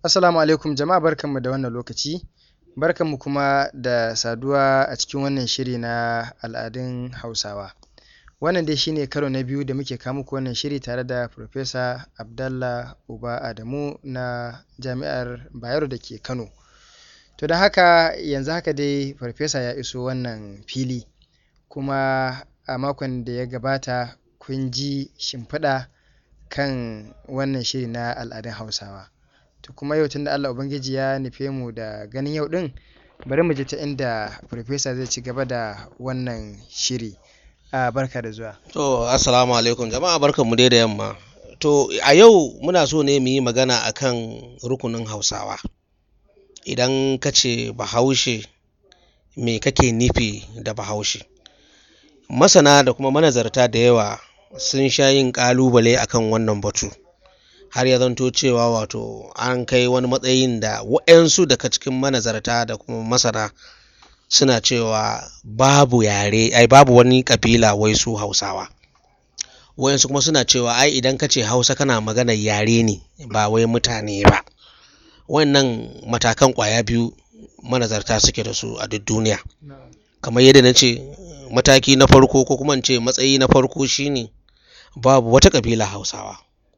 Assalamu alaikum jama'a barkanmu da wannan lokaci. Barkanmu kuma da saduwa a cikin wannan shiri na al'adun Hausawa. Wannan dai shi ne karo na biyu da muke kawo muku wannan shiri tare da Farfesa Abdallah Uba Adamu na Jami'ar Bayero da ke Kano. To don haka yanzu haka dai Farfesa ya iso wannan fili kuma a makon da ya gabata kun ji shimfiɗa kan wannan shiri na al'adun Hausawa. To kuma yau tunda Allah Ubangiji ya nufe mu da ganin yau ɗin bari mu ji ta inda Farfesa zai ci gaba da wannan shiri. Ah, barka da zuwa. To, assalamu alaikum jama'a barkanmu dai da yamma. To, a yau muna so ne mu yi magana akan rukunin Hausawa. Idan ka ce Bahaushe, me kake nufi da Bahaushe? Masana da kuma manazarta da yawa sun sha yin ƙalubale akan wannan batu. Har ya zanto cewa wato an kai wani matsayin da waɗansu daga cikin manazarta da kuma masana suna cewa babu yare, ai babu wani ƙabila wai su Hausawa. Waɗansu kuma suna cewa ai idan ka ce Hausa kana maganar yare ne ba wai mutane ba. Wannan matakan ƙwaya biyu manazarta suke da su a duk duniya. Kamar yadda na ce mataki na farko ko kuma in ce matsayi na farko shine babu wata ƙabila Hausawa.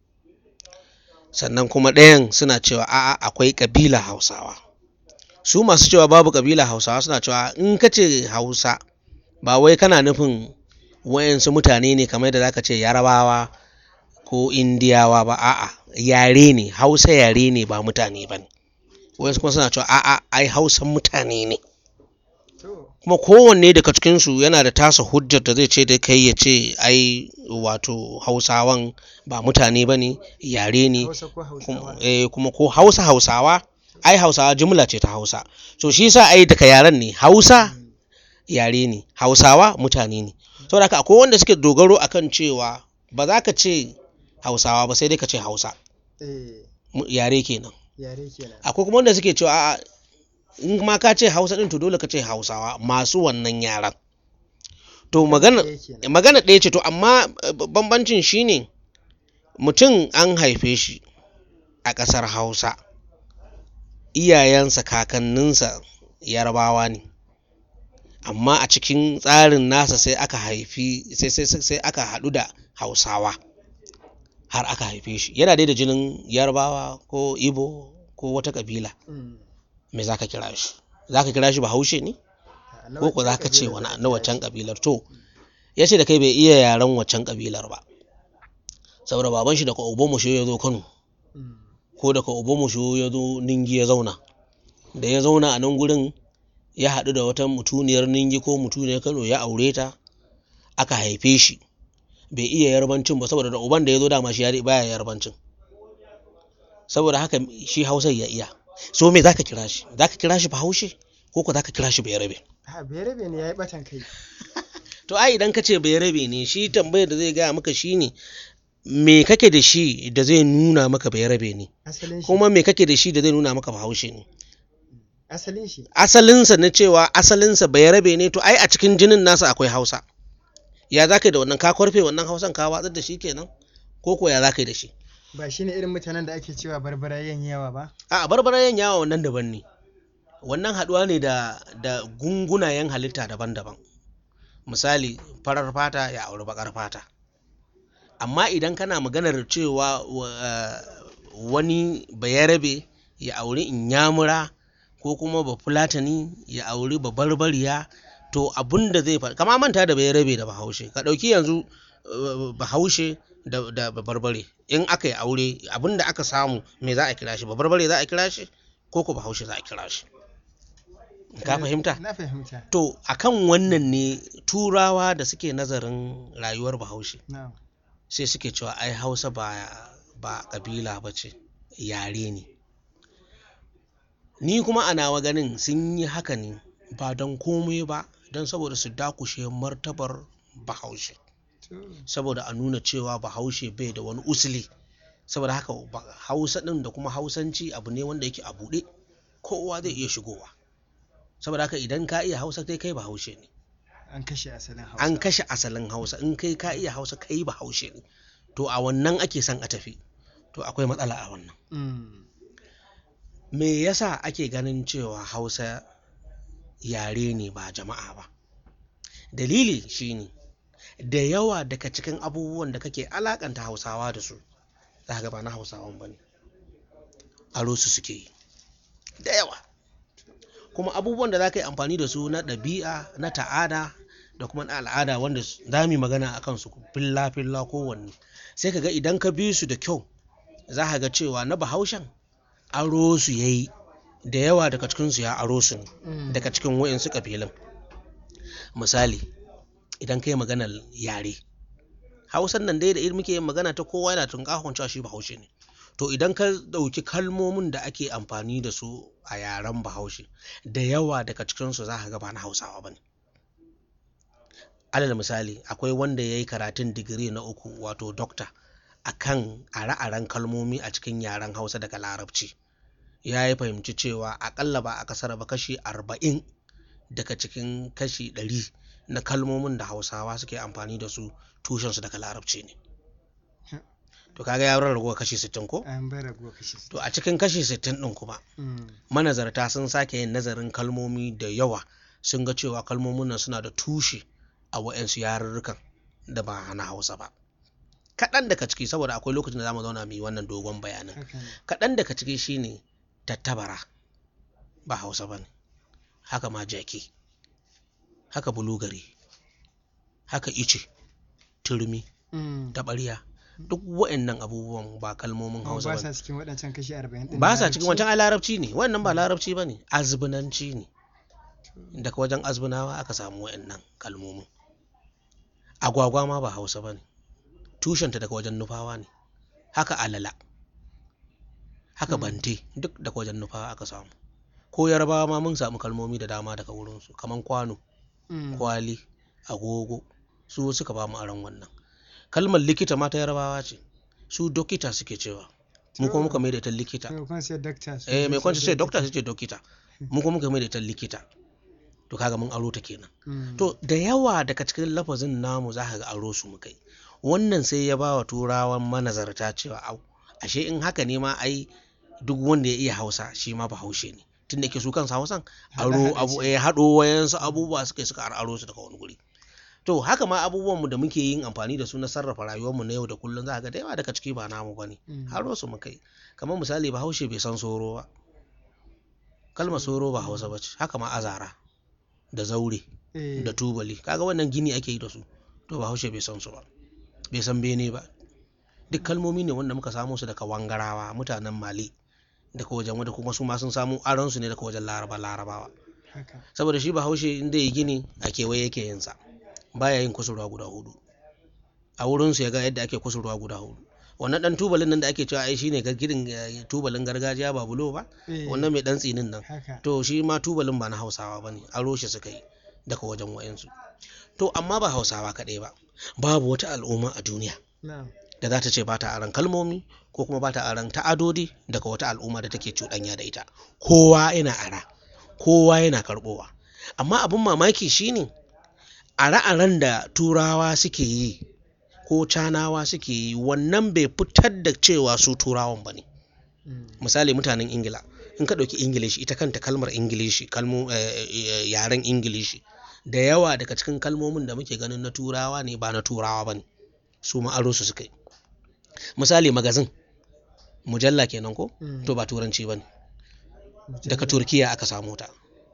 Sannan kuma ɗayan suna cewa a'a akwai ƙabila Hausawa. Su masu cewa babu ƙabila Hausawa suna cewa in ka ce Hausa ba wai kana nufin waɗansu mutane ne kamar yadda za ka ce Yarabawa ko Indiyawa ba a'a yare ne Hausa yare ne ba mutane ba ne. Waɗansu kuma suna cewa a'a ai Hausa mutane ne. Kuma kowanne daga cikinsu yana da tasa hujjar da zai ce da kai ya ce ai wato Hausawan ba mutane ba ne yare ne Hausa ko Hausawa. eh, kuma ko Hausa Hausawa ai Hausawa jumla ce ta Hausa. So shi yasa ai daga yaren ne Hausa yare ne Hausawa mutane ne. Saboda haka akwai wanda suke dogaro akan cewa ba za ka ce Hausawa ba sai dai ka ce Hausa Eh, mu- yare kenan. yare kenan. Akwai kuma wanda suke cewa a'a in ma ka ce Hausa din to dole ka ce Hausawa masu wannan yaren. To magana Ɗaya kenan. magana ɗaya ce to amma eh, bambancin shine mutum an haife shi a ƙasar Hausa iyayensa kakanninsa Yarabawa ne amma a cikin tsarin nasa sai aka haifi sai sai sai sai aka haɗu da Hausawa har aka haife shi yana dai da jinin Yarabawa ko Ibo ko wata ƙabila Mm. me za ka kira shi za ka kira shi Bahaushe ne Ah, na ko ko waccan za ka ce ƙabilar wani za a na kira waccan shi. ƙabilar to ya ce da kai bai iya yaren waccan ƙabilar ba saboda baban shi daga Obomusho ya zo Kano Mm. ko daga Obomusho ya zo Ningi ya zauna da ya zauna a nan gurin ya haɗu da wata mutuniyar Ningi ko mutuniyar Kano ya aure ta aka haife shi bai iya yarbancin ba saboda da uban da ya zo dama shi ya baya yarbancin saboda haka shi Hausa ya iya so me zaka kira shi zaka kira shi Bahaushe ko ko zaka kira shi Bayarabe Ah, Bayarabe ne ya yi ɓatan kai. To ai idan ka ce bai rabe ne shi tambayar da zai gaya maka shi ne me kake da shi da zai nuna maka bai rabe ne Asalin shi. kuma me kake da shi da zai nuna maka bahaushe ne Asalin shi. asalinsa na cewa asalinsa bai rabe ne to ai a cikin jinin nasa akwai hausa ya za ka yi da wannan ka kwarfe wannan hausan ka watsar da shi kenan ko ko ya za ka yi da shi Ba shi ne irin mutanen da ake cewa barbarayen yawa ba? a barbarayen yawa wannan daban ne wannan haɗuwa ne da da gungunayen halitta daban-daban misali farar fata ya auri baƙar fata amma idan kana maganar cewa wa- eh, wani bayarabe ya auri inyamura ko kuma bafulatani ya auri babarbariya to abun da zai faru kama manta da bayarabe da bahaushe ka ɗauki yanzu eh, bahaushe da, da babarbare in aka yi aure abun da aka samu me za a kira shi babarbare za a kira shi ko ko bahaushe za a kira shi ka fahimta Na fahimta. to akan wannan ne turawa da suke nazarin rayuwar bahaushe Na'am. sai suke cewa ai hausa ba ba kabila ba ce yare ne ni kuma a nawa ganin sun yi haka ne ba don komai ba don saboda su dakushe martabar bahaushe To, saboda a nuna cewa bahaushe bai da wani usuli saboda haka ba- hausa ɗin da kuma hausanci abu ne wanda yake a buɗe kowa zai iya shigowa saboda haka idan ka iya hausa kai kai bahaushe ne An kashe asalin Hausa. an kashe asalin hausa in kai ka iya hausa kai bahaushe ne to a wannan ake son a tafi to akwai matsala a wannan Mm. me yasa ake ganin cewa hausa yare ne ba jama'a ba dalili shine da yawa daga cikin abubuwan da kake alakanta hausawa da su za ga ba na hausawan ba ne aro su suke yi da yawa kuma abubuwan da za ka yi amfani da su na ɗabi'a na ta'ada da kuma na al'ada wanda za mu yi magana a kansu filla filla kowanne sai ka ga idan ka bi su da kyau za ka ga cewa na bahaushen aro su ya yi da yawa daga cikinsu ya aro su ne daga cikin wa'insu ƙabilun misali idan ka yi maganar yare hausan nan dai da irin muke yin magana ta kowa yana tunkahon cewa shi bahaushe ne to idan ka ɗauki kalmomin da ake amfani da su a yaren bahaushe da yawa daga cikinsu za ka ga ba na hausawa ba ne alal misali akwai wanda ya yi karatun digiri na uku wato dokta a kan are-aren kalmomi a cikin yaren hausa daga larabci ya yi fahimci cewa akalla ba a kasar ba kashi arba'in daga cikin kashi ɗari na kalmomin da hausawa suke amfani da su tushensu daga larabci ne to kaga ya rarrago kashi sittin ko an bai raguwa kashi to a cikin kashi sittin ɗin kuma manazarta sun sake yin nazarin kalmomi da yawa sun ga cewa kalmomin nan suna da tushe a wa'yansu yarurrukan da ba na hausa ba kaɗan daga ciki saboda akwai lokacin da za mu zauna mu yi wannan dogon bayanin kaɗan daga ciki shine tattabara ba hausa ba ne haka ma jaki haka bulugari haka ice turmi taɓarya duk wa'annan abubuwan ba kalmomin hausa ba ba sa cikin waɗancan kashi arba'in ɗin ba na sa cikin larabci? wancan ai larabci ne wannan ba larabci ba ne azbinanci ne daga wajen azbinawa aka samu wa'annan kalmomin agwagwa ma ba hausa ba ne tushenta daga wajen nufawa ne haka alala haka Mm. bante duk daga wajen nufawa aka samu ko yarbawa ma mun samu kalmomi da dama daga wurinsu kaman kwano Mm. kwali agogo su suka ba mu aron wannan kalmar likita ma ta yarbawa ce su dokita suke cewa mu kuma muka mai da ita likita maimakon sai dakta su eh mai kwanci sai ce dokta su ce dokita mu kuma muka mai da ita likita to kaga mun aro ta kenan Mm. to da yawa daga cikin lafazin namu za ka ga aro su muka yi wannan sai ya ba wa turawan manazarta cewa au ashe in haka ne ma ai duk wanda ya iya hausa shi ma bahaushe ne tun da ke su kansa hausan aro Haɗe-haɗe abu ce. eh haɗo wayansu abubuwa suka yi suka aro su daga wani guri to haka ma abubuwan mu da muke yin amfani da su na sarrafa rayuwar mu na yau da kullum za ka ga da yawa daga ciki ba namu bane Mm. aro su muka yi kamar misali bahaushe bai san soro ba kalmar soro ba hausa ba ce haka ma azara da zaure Eh, da tubali kaga wannan gini ake yi da su to bahaushe bai san su ba bai san bene ba duk kalmomi ne wanda muka samo su daga wangarawa mutanen mali daga wajen wanda kuma su ma sun samu aron su ne daga wajen laraba larabawa haka saboda shi bahaushe in zai yi gini a kewaye yake yin sa baya yin kusurwa guda hudu a wurin su ya ga yadda ake kusurwa guda hudu wannan dan tubalin nan da ake cewa ai shine gidan eh, tubalin gargajiya ba bulo ba Eh, wannan mai dan tsinin nan haka to shi ma tubalin ba na hausawa ba ne aro shi suka yi daga wajen wayansu to amma ba hausawa kaɗai ba babu wata al'umma a duniya na'am da za ta ce ba ta aron kalmomi ko kuma ba ta aron ta'adodi daga wata al'umma da take cuɗanya da ita kowa yana ara kowa yana karɓowa amma abin mamaki shine are-aren da turawa suke yi ko canawa suke yi wannan bai fitar da cewa su turawan ba ne Mm. misali mutanen ingila in ka ɗauki ingilishi ita kanta kalmar ingilishi kalmo eh, eh, yaren ingilishi da yawa daga cikin kalmomin da muke ganin na turawa ne ba na turawa ba ne su ma aro su suka yi misali magazin mujalla kenan ko Mm. to ba turanci ba ne Mujalla. daga turkiya aka samu ta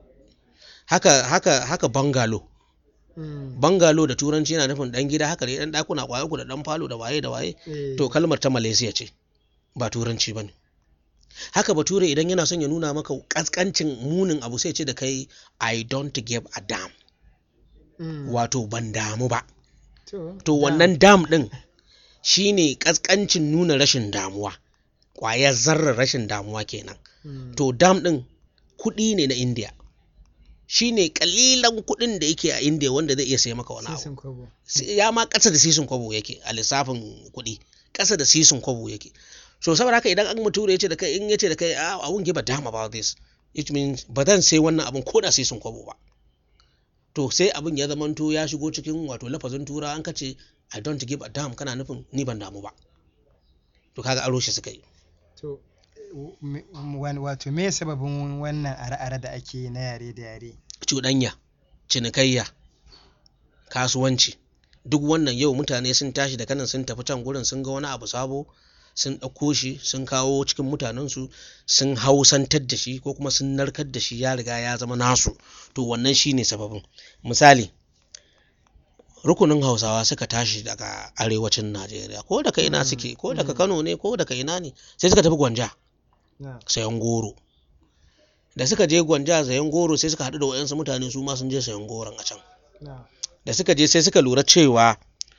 haka haka haka bangalo Mm. bangalo da turanci yana nufin dan gida haka ne dan dakuna kwaya uku da dan falo da waye da waye Eh, to kalmar ta malaysia ce ba turanci ba ne haka bature idan yana son ya nuna maka kaskancin munin abu sai ce da kai i don't give a damn mm. wato ban damu ba to to wannan dam din shine kaskancin nuna rashin damuwa kwayar zarrar rashin damuwa kenan Mm. to dam din kuɗi ne na india shine kalilan kuɗin da yake a india wanda zai iya sai maka wani abu sisin kwabo sai- ya ma ƙasa da sisin kwabo yake a lissafin kuɗi ƙasa da sisin kwabo yake so saboda haka idan an muture ya ce da kai in ya ce da kai "Ah, I won't give a damn about this it means ba zan sai wannan abin ko da sisin kwabo ba to sai abin ya zamanto ya shigo cikin wato lafazin tura an kace I don't give a damn kana nufin ni ban damu ba to kaga aro shi suka yi to me- wan- wato me sababin wannan are-are da ake yi na yare da yare cuɗanya cinikayya kasuwanci duk wannan yau mutane sun tashi da kanan sun tafi can gurin sun ga wani abu sabo sun ɗauko shi sun kawo cikin mutanensu sun hausantar da shi ko kuma sun narkar da shi ya riga ya zama nasu to wannan shi ne sababin misali rukunin hausawa suka tashi daga arewacin najeriya ko daga ina Mm, suke ko daga mm. kano ne ko daga ina ne sai suka tafi gwanja na'am sayan goro da suka je gwanja sayan goro sai suka haɗu da wayansu mutane su ma sun je sayan goron a can na'am da suka je sai suka lura cewa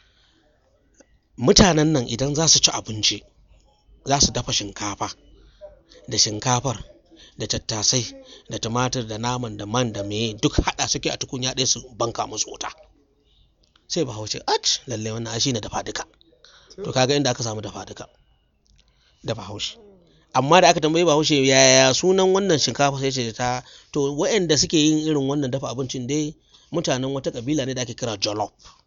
mutanen nan idan za su ci abinci za su dafa shinkafa da shinkafar da tattasai da tumatir da naman da man da meye duk haɗa suke a tukunya ɗaya su banka musu wuta sai bahaushe ach lalle wannan shi ne dafa duka to kaga inda aka samu dafa duka da bahaushe amma da aka tambayi bahaushe yaya sunan wannan shinkafa sai ce ta to waɗanda suke yin irin wannan dafa abincin dai mutanen wata kabila ne da ake kira jollof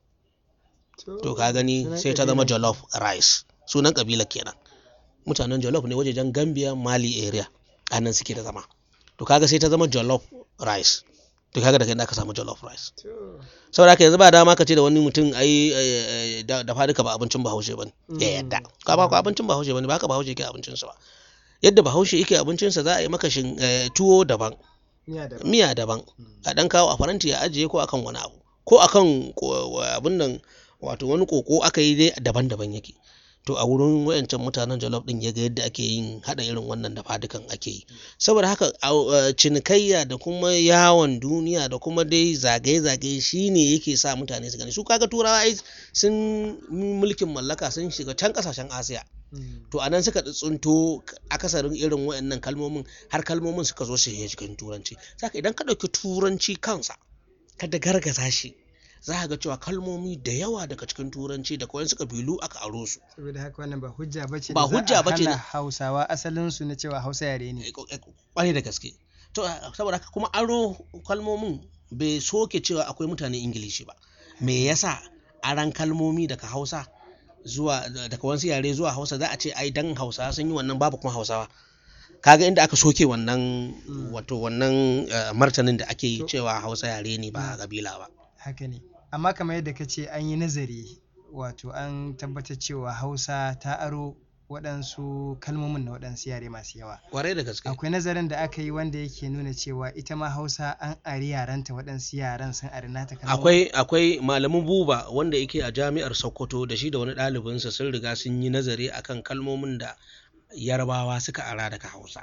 to ka gani Sunan sai ta zama ƙabilan. jollof rice sunan kabila kenan mutanen jollof ne wajejen gambia mali area a nan suke da zama to kaga sai ta zama jollof rice to kaga daga inda aka samu jollof rice To, saboda haka yanzu ba dama ka ce da wani mutum ai ai, da da faduka ba abincin bahaushe bane ya Mm. yadda ka ba ku abincin bahaushe bane ba haka bahaushe yake abincinsa ba yadda bahaushe yake abincinsa za a yi maka shin eh, tuwo daban miya da miya daban a dan kawo a faranti ya ajiye ko akan wani abu ko akan ko- wa- abin nan wato wani koko aka yi dai daban-daban yake to a wurin wayancan mutanen jollof din ya ga yadda ake yin hada irin wannan dafa dukan ake yi saboda haka au- eh, cinikayya da kuma yawon duniya da kuma dai zagaye-zagaye shine yake sa mutane su gani su kaga turawa ai sun yi mulkin mallaka sun shiga can kasashen asiya Mm. to anan suka tsunto akasarin irin waɗannan kalmomin har kalmomin suka zo su shiga cikin turanci saka idan ka ɗauki turanci kansa ka da gargaza shi za ka ga cewa kalmomi da yawa daga cikin turanci da kawai suka bilu aka aro su saboda haka wannan ba hujja bace Ba da za a hujja bace hana da- hausawa asalin su na cewa hausa yare ne kwarai da gaske to saboda haka kuma aro kalmomin bai soke cewa akwai mutanen ingilishi ba me yasa aran kalmomi daga hausa zuwa daga wasu yare zuwa hausa za a ce ai dan hausawa sun yi wannan babu kuma hausawa kaga inda aka soke wannan Mm. wato wannan eh, martanin da ake yi To- cewa hausa yare ne ba Mm. kabila ba haka ne amma kamar yadda ka ce an yi nazari wato an tabbatar cewa hausa ta aro waɗansu kalmomin na waɗansu yare masu yawa kwarai da gaske akwai nazarin da aka yi wanda yake nuna cewa ita ma hausa an ari yaranta waɗansu yaran sun ari nata kalmomin akwai akwai malamin buba wanda yake a jami'ar sokoto da shi da wani ɗalibinsa sun riga sun yi nazari akan kalmomin da yarbawa suka ara daga hausa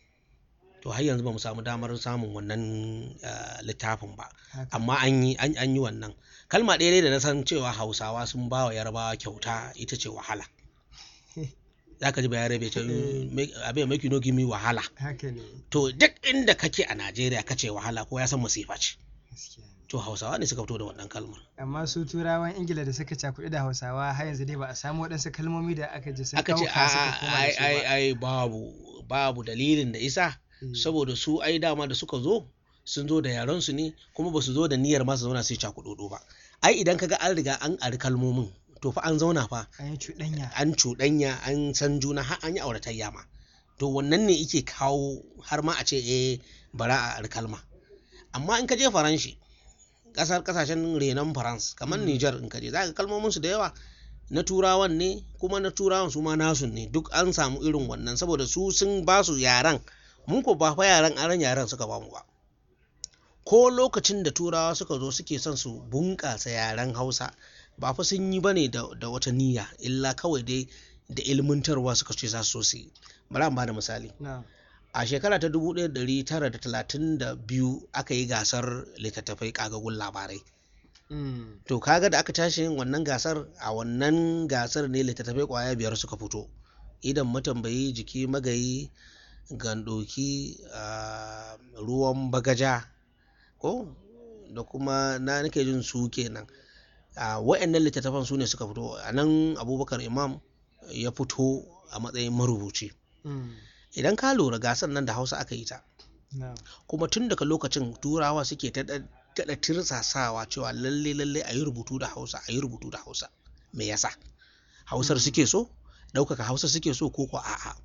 to har yanzu ba mu samu damar samun wannan eh, littafin ba Haka. amma an yi an, an yi wannan kalma ɗaya dai da na san cewa hausawa sun ba wa yarbawa kyauta ita ce wahala za ka ji bayarabe ce Eh. "Make- abin make you no give me wahala haka ne to duk inda kake a najeriya kace wahala ko ya san masifa ce gaskiya ne. to hausawa ne suka fito da wannan kalmar amma su turawan ingila da suka cakuɗi da hausawa har yanzu dai ba a samu waɗansu kalmomi da aka ji sun aka ce ɗauka suka a koma da ai su ai ba ai babu babu dalilin da isa Eh, saboda su ai dama da suka zo sun zo da yaran su ne kuma ba su zo da niyyar ma su zauna su yi cakudodo ba ai idan kaga an riga an ari kalmomin to fa an zauna fa an yi cuɗanya an cuɗanya an san juna har an yi auratayya ma to wannan ne yake kawo har ma a ce eh bara a ari kalma amma in ka je faranshi kasar kasashen renon farans kamar Mm. niger in ka je za ka kalmomin su da yawa na turawan ne kuma na turawan su ma nasu ne duk an samu irin wannan saboda su sun ba su yaran mun ko ba fa yaran aran yaran suka ba mu ba ko lokacin da turawa suka zo suke son su bunƙasa yaren hausa ba fa sun yi bane da, da wata niyya illa kawai dai da ilmantarwa suka ce za su so su yi bari an ba da misali na a shekara ta 1932 aka yi gasar littattafai kagagun labarai Mm. to kaga da aka tashi yin wannan gasar a wannan gasar ne littattafai kwaya biyar suka fito idan matambayi jiki magayi gandoki ah, ruwan bagaja ko da kuma na nake jin su kenan a wa'annan littattafan su ne suka fito a nan abubakar imam ya fito a matsayin marubuci Mm. idan ka lura gasar nan da hausa aka yi ta na kuma tun daga lokacin turawa suke ta daɗa tirsasawa cewa lalle lalle a yi rubutu da hausa a yi rubutu da hausa me yasa hausar Mm. suke so ɗaukaka hausa suke so ko ko a'a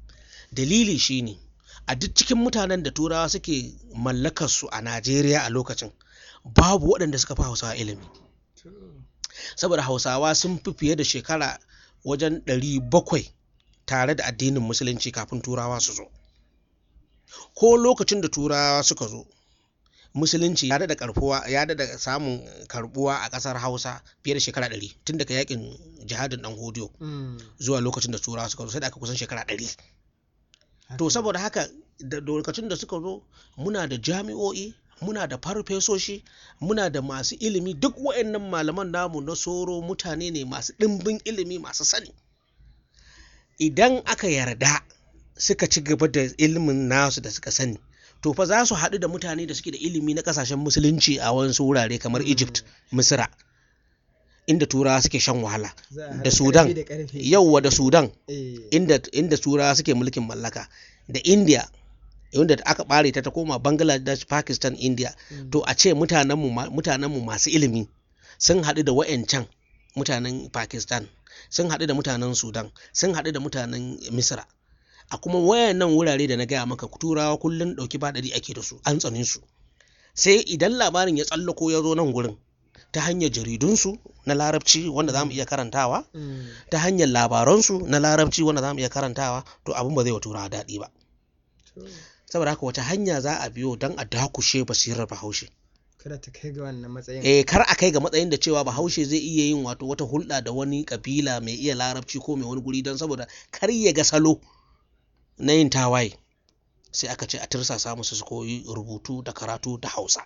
dalili shine a duk cikin mutanen da turawa suke mallakar su a Najeriya a lokacin babu waɗanda suka fi hausawa ilimi saboda hausawa sun fi fiye da shekara wajen ɗari bakwai tare da addinin musulunci kafin turawa su zo ko lokacin da turawa suka zo musulunci ya da karfuwa ya da samun karbuwa a ƙasar hausa fiye da shekara ɗari tun daga yakin jihadin ɗan hodiyo zuwa lokacin da turawa suka zo sai da aka kusan shekara ɗari to saboda haka da lokacin da suka zo muna da jami'o'i muna da farfesoshi muna da masu ilimi duk waɗannan malaman namu na soro mutane ne masu ɗimbin ilimi masu sani idan aka yarda suka ci gaba da ilimin nasu da suka sani to fa za su haɗu da mutane da suke da ilimi na ƙasashen musulunci a wasu wurare kamar egypt misira inda turawa suke shan wahala da sudan yauwa da sudan inda, inda turawa suke mulkin mallaka da india inda aka ɓare ta ta koma bangladesh pakistan india to a ce mutanenmu mutanenmu masu ilimi sun haɗu da wa'yancan mutanen pakistan sun haɗu da mutanen sudan sun haɗu da mutanen misra a kuma wayannan wurare da na gaya maka turawa kullum ɗauki baɗari ake da su an tsane su sai idan labarin ya tsallako ya zo nan gurin ta hanyar jaridunsu na larabci wanda za mu iya karantawa ta hanyar labaransu na larabci wanda za mu iya karantawa to abin ba zai wa turawa daɗi ba saboda haka wace hanya za a biyo don a dakushe basirar bahaushe kada ta kai ga wannan matsayin eh kar a kai ga matsayin da cewa bahaushe zai iya yin wato wata hulɗa da wani kabila mai iya larabci ko mai wani guri don saboda kar ya ga salo na yin tawaye sai aka ce a tirsasa musu su koyi rubutu da karatu da hausa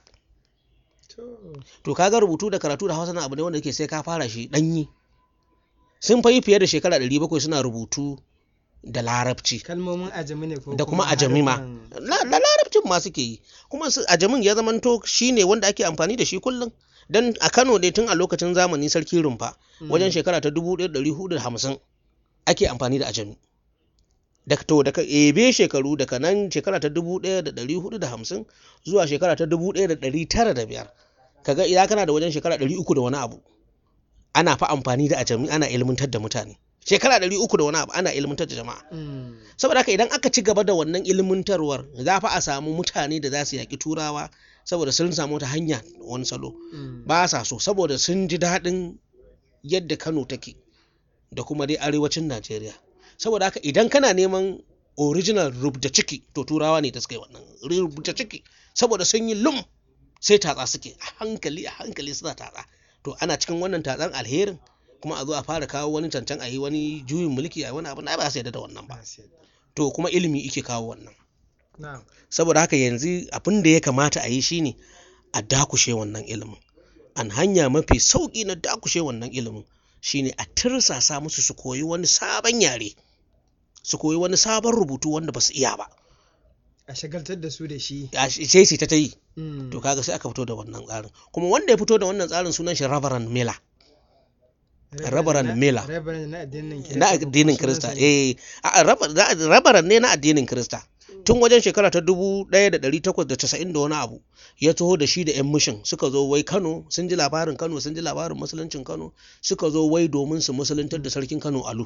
to kaga rubutu da karatu da hausa na abu ne wanda yake sai ka fara shi ɗanyi sun fa yi fiye da shekara 700 suna rubutu da larabci kalmomin ajami ne ko da kuma ajami ma da larabcin ma suke yi kuma ajamin ya zamanto shi ne wanda ake amfani da shi kullum dan a kano ne tun a lokacin zamani sarki rumfa wajen shekara ta 1450 ake amfani da ajami da to daga ebe shekaru daga nan shekara ta 1450 zuwa shekara ta 1905 kaga idan kana da wajen shekara 300 da wani abu ana fa amfani da ajami ana ilmantar da mutane shekara ɗari uku da wani abu ana ilmantar da jama'a saboda haka idan aka ci gaba da wannan ilmantarwar za fa a samu mutane da za su yaƙi turawa saboda sun samu wata hanya wani salo ba sa so saboda sun ji daɗin yadda kano take da kuma dai arewacin najeriya saboda haka idan kana neman original rubuta ciki to turawa ne da suka yi wannan rubuta ciki saboda sun yi lum sai tatsa suke a hankali a hankali suna tatsa to ana cikin wannan tatsan alherin kuma a zo a fara kawo wani cancan a yi wani juyin mulki a wani abu na ba su yarda da wannan ba to kuma ilimi ike kawo wannan saboda haka yanzu abin da ya kamata a yi shine a dakushe wannan ilimin an hanya mafi sauki na dakushe wannan ilimin shine a tirsasa musu su koyi wani sabon yare su koyi wani sabon rubutu wanda ba su iya ba a shagaltar da su da shi sai su ta ta yi to kaga sai aka fito da wannan tsarin kuma wanda ya fito da wannan tsarin sunan shi Reverend Miller Rabaran Mela na addinin Kirista eh rabaran ne na addinin Kirista tun wajen shekara ta dubu ɗaya da ɗari takwas da casa'in da wani abu ya taho da shi da yan mishin suka zo wai Kano sun ji labarin Kano sun ji labarin musuluncin Kano suka zo wai domin su musuluntar da sarkin Kano Alu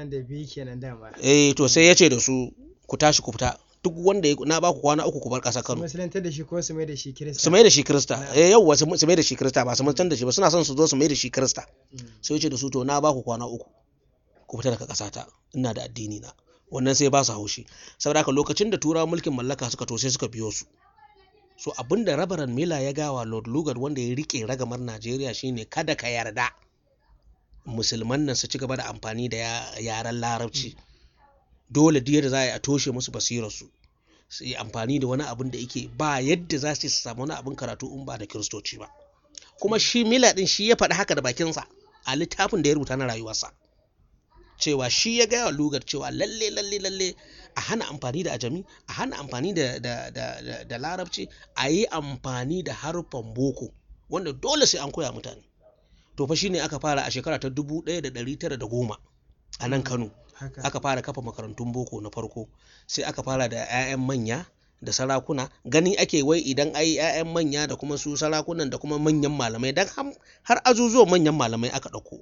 eh to sai ya ce da su ku tashi ku fita duk wanda ya na baku kwana uku ku bar ƙasar Kano. Musulantar da shi ko su mai da shi Kirista. Su mai da shi Kirista. Eh yauwa su mai da shi Kirista ba su mutan da shi ba suna son su zo su mai da shi Kirista. Sai ce da su to na baku kwana uku. Ku fita daga ƙasata ina da addini na. Wannan sai ba su haushi. Saboda haka lokacin da turawa mulkin mallaka suka to sai suka biyo su. So abin da Rabaran Mila ya gawa Lord Lugard wanda ya rike ragamar Najeriya shine kada ka yarda musulman nan su ci gaba da amfani da yaren larabci. dole duk yadda za a yi a toshe musu basirarsu su yi amfani da wani abin da yake ba yadda za su samu wani abin karatu in ba da kiristoci ba kuma shi mila din shi ya faɗi haka da bakinsa a littafin da ya rubuta na rayuwarsa cewa shi ya gaya wa lugar cewa lalle lalle lalle a hana amfani da ajami a hana amfani da, da, da, da, da larabci a yi amfani da harfan boko wanda dole sai an koya mutane to fa shine aka fara a shekara ta dubu ɗaya da ɗari tara da goma a nan kano aka fara kafa makarantun boko na farko sai aka fara da 'ya'yan manya da sarakuna gani ake wai idan ai 'ya'yan manya da kuma su sarakunan da kuma manyan malamai dan har azuzuwan manyan malamai aka ɗauko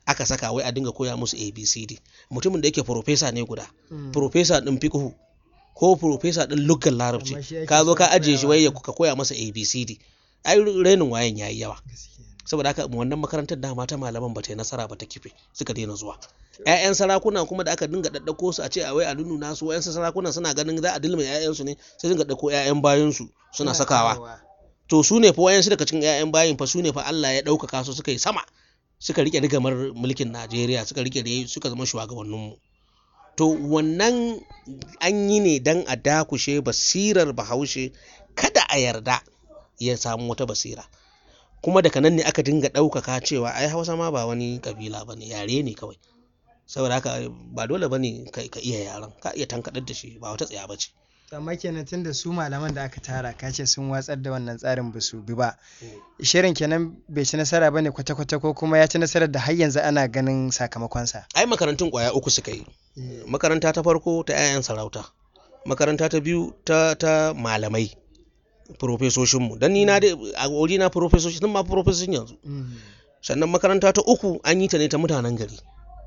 aka saka wai a dinga koya musu abcd mutumin da yake profesa ne guda Mm. profesa din fiqhu ko profesa din luggan larabci Amma shi ake ka zo so ka a ajiye shi koyawa. wai ya ka koya masa abcd ai renin wayan yayi yawa Gaskiya. saboda haka wannan makarantar dama ta malaman ba ta yi nasara ba ta kife suka daina zuwa ƴaƴan sarakuna kuma da aka dinga daddako su a ce a wai a nuna su wayansu sarakuna suna ganin za a dilma ƴaƴansu ne sai dinga dako ƴaƴan bayansu suna sakawa to su ne fa wayansu daga cikin ƴaƴan bayin fa su ne fa Allah ya ɗaukaka su suka yi sama suka rike rigamar mulkin Najeriya suka rike da suka zama shugabanninmu to wannan an yi ne dan a dakushe basirar bahaushe kada a yarda ya samu wata basira kuma daga nan ne aka dinga ɗaukaka cewa ai hausa ma ba wani kabila ba ne yare ne kawai saboda haka ba dole ba ne ka ka iya yaren ka iya tankaɗar da shi ba wata tsaya ba ce amma kenan tunda su malaman da aka tara ka ce sun watsar da wannan tsarin ba su bi ba shirin kenan bai ci nasara bane kwata-kwata ko kuma ya ci nasarar da har yanzu ana ganin sakamakonsa ai makarantun kwaya uku suka yi makaranta ta farko ta 'ya'yan sarauta makaranta ta biyu ta ta malamai profesoshinmu don ni na dai a wuri na profesoshi sun ma profesoshin yanzu Mm. sannan makaranta ta uku an yi ta ne ta mutanen gari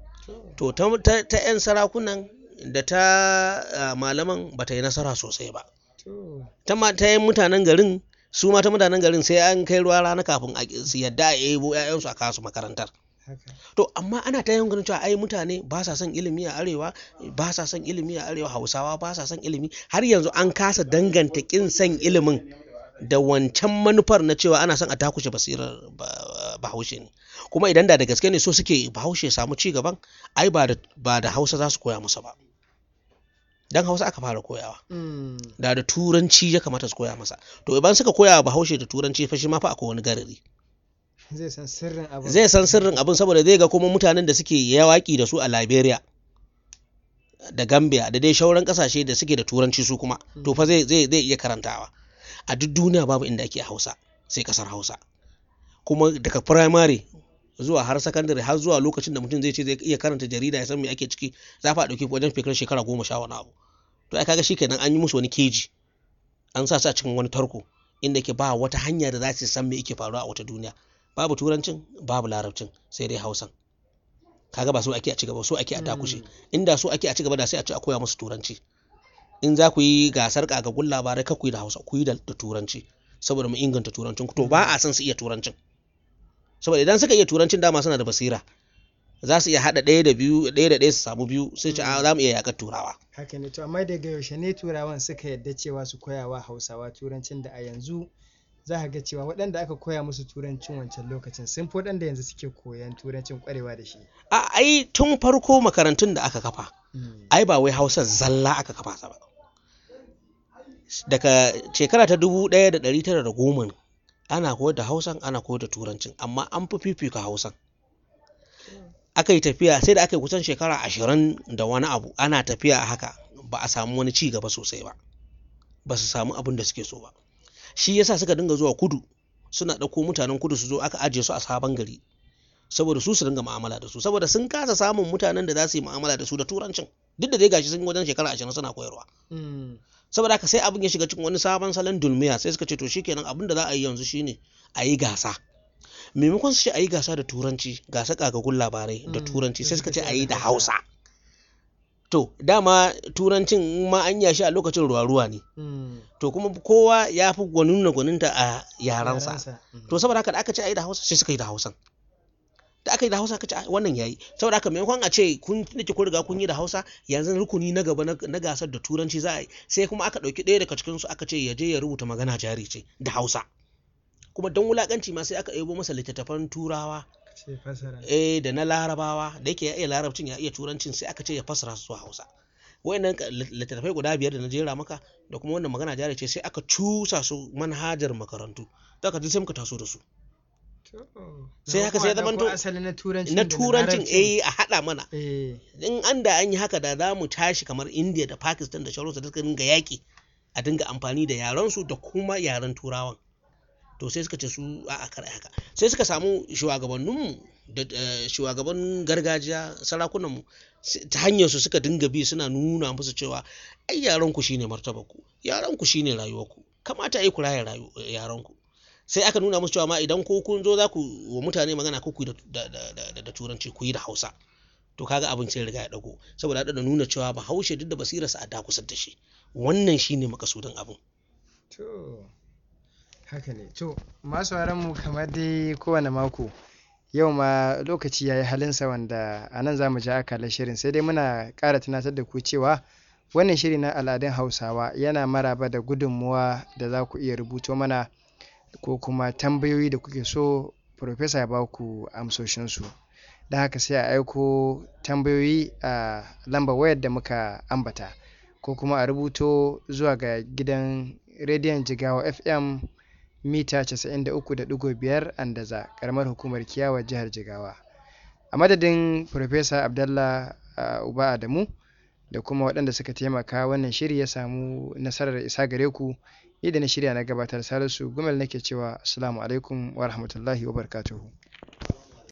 to ta, ta, ta 'yan sarakunan da ta ah, malaman ba ta yi nasara sosai ba To. ta ma ta yin mutanen garin su ma ta mutanen garin sai an kai ruwa rana kafin a su yadda a ebo 'ya'yansu a kasu makarantar haka. to amma ana ta yin ganin cewa ai mutane ba sa son ilimi a arewa ba sa son ilimi a arewa hausawa ba sa son ilimi har yanzu an kasa danganta kin son ilimin da wancan manufar na cewa ana son a takushe basirar ba- bahaushe ne kuma idan da da gaske ne so suke bahaushe ya samu ci gaban ai ba da ba da hausa za su koya masa ba dan hausa aka fara koyawa Mm. da da turanci ya kamata su koya masa to idan suka koya wa bahaushe da turanci fa shi ma fa akwai wani garari zai san sirrin abin zai san sirrin abin saboda zai ga kuma mutanen da suke yawaki da su a Liberia da Gambia da dai shauran kasashe da suke da turanci su kuma to fa zai zai zai iya karantawa a duk duniya babu inda ake Hausa sai kasar Hausa kuma daga primary zuwa har secondary har zuwa lokacin da mutum zai ce zai iya karanta jarida ya san me ake ciki za fa a dauki wajen fikir shekara goma sha wani abu to ai kaga shikenan an yi musu wani keji an sa su a cikin wani tarko inda ke ba wata hanya da za su san me yake faruwa a wata duniya babu turancin babu larabcin sai dai hausan kaga ba so ake a cigaba so ake a dakushe inda so ake a cigaba da sai a ce a koya musu turanci in za ku yi gasar kagagun labarai ka ku yi da hausa ku yi da da turanci saboda mu inganta turancin ku to ba a san su iya turancin saboda idan suka iya turancin dama suna da basira za su iya haɗa ɗaya da biyu ɗaya da ɗaya su samu biyu sai ce a za mu iya yaƙar turawa haka ne to amma daga yaushe ne turawan suka yadda cewa su koya wa hausawa turancin da a yanzu za ka ga cewa waɗanda aka koya musu turancin wancan lokacin sun fi waɗanda yanzu suke koyan turancin ƙwarewa da shi a ai tun farko makarantun da aka kafa Mm. ai ba wai hausa zalla aka kafa ta ba daga shekara ta dubu ɗaya da ɗari tara da goma ana koyar da hausan ana koyar da turancin amma an fi fifika hausan aka yi tafiya sai da aka yi kusan shekara ashirin da wani abu ana tafiya a haka ba a samu wani ci gaba sosai ba ba su samu abin da suke so ba shi yasa suka dinga zuwa kudu suna ɗauko mutanen kudu su zo aka ajiye su a sabon gari saboda su su dinga mu'amala da su saboda sun kasa samun mutanen da za su yi mu'amala da su da turancin duk da dai gashi sun yi wajen shekara ashirin suna koyarwa Mm. saboda haka sai abin ya shiga cikin wani sabon salon dulmiya sai suka ce to shikenan abin da za a yi yanzu shine a yi gasa maimakon su ce a yi gasa da turanci gasa kagagun labarai da Mm, turanci sai sai suka suka ce ce a yi da da Hausa. hausa to dama turancin in ma an yashi a lokacin ruwa-ruwa ne Mm. to kuma kowa ya fi gwanin gwaninta a yaransa Yaransa. Mm. to saboda haka da aka ce a yi da hausa sai suka yi da hausan da aka yi da hausa aka ce "Ah, wannan yayi saboda haka maimakon a ce kun nake kun riga kun yi da hausa yanzu rukuni na gaba na na gasar da turanci za a yi sai kuma aka ɗauki ɗaya daga cikinsu aka ce ya je ya rubuta magana jari ce da hausa kuma don wulakanci ma sai aka ɗebo masa littattafan turawa ce fasara eh da na larabawa da yake ya iya larabcin ya iya turancin sai aka ce ya fassara su zuwa hausa wayannan ka- lit- littattafai guda biyar da na jera maka da kuma wannan magana jari ce sai aka cusa su manhajar makarantu da ka ji sai muka taso da su sai haka sai ya zamanto- asali na turancin na da turancin larabcin. eh a haɗa mana eh in an da an yi haka da za mu tashi kamar india da pakistan da sauransu da suka dinga yaƙi a dinga amfani da yarensu da kuma yaren turawan to sai suka ce su a a kar ai haka sai suka samu shugabanninmu da eh, shugaban gargajiya sarakunanmu s- ta hanyar su suka dinga bi suna nuna musu cewa ai yaran ku shine martabar ku yaran ku shine rayuwar ku kamata ai ku raya rayu yaran ku sai aka nuna musu cewa ma idan ko kun zo za ku wa mutane magana ko ku yi da, da, da, da turanci ku yi da hausa to kaga abin sai riga ya dago saboda da nuna cewa bahaushe duk da basirarsa a dakusar da shi wannan shine makasudin abin to haka ne to masu mu kamar dai kowane mako yau ma lokaci ya yi halinsa wanda a nan za mu ja akalar shirin sai dai muna ƙara tunatar da ku cewa wannan shiri na al'adun hausawa yana maraba da gudunmuwa da za ku iya rubuto mana ko kuma tambayoyi da kuke so Profesa ya ba ku amsoshinsu da haka sai a aiko tambayoyi a lambar wayar da muka ambata ko kuma a rubuto zuwa ga gidan rediyon jigawa fm mita 93.5 andaza karamar hukumar kiyawa jihar jigawa a madadin Profesa abdallah uh, uba adamu da kuma waɗanda suka taimaka wannan shiri ya samu nasarar isa gare ku ni da na shirya na gabatar salisu gumel nake cewa assalamu alaikum wa rahmatullahi wa barakatuhu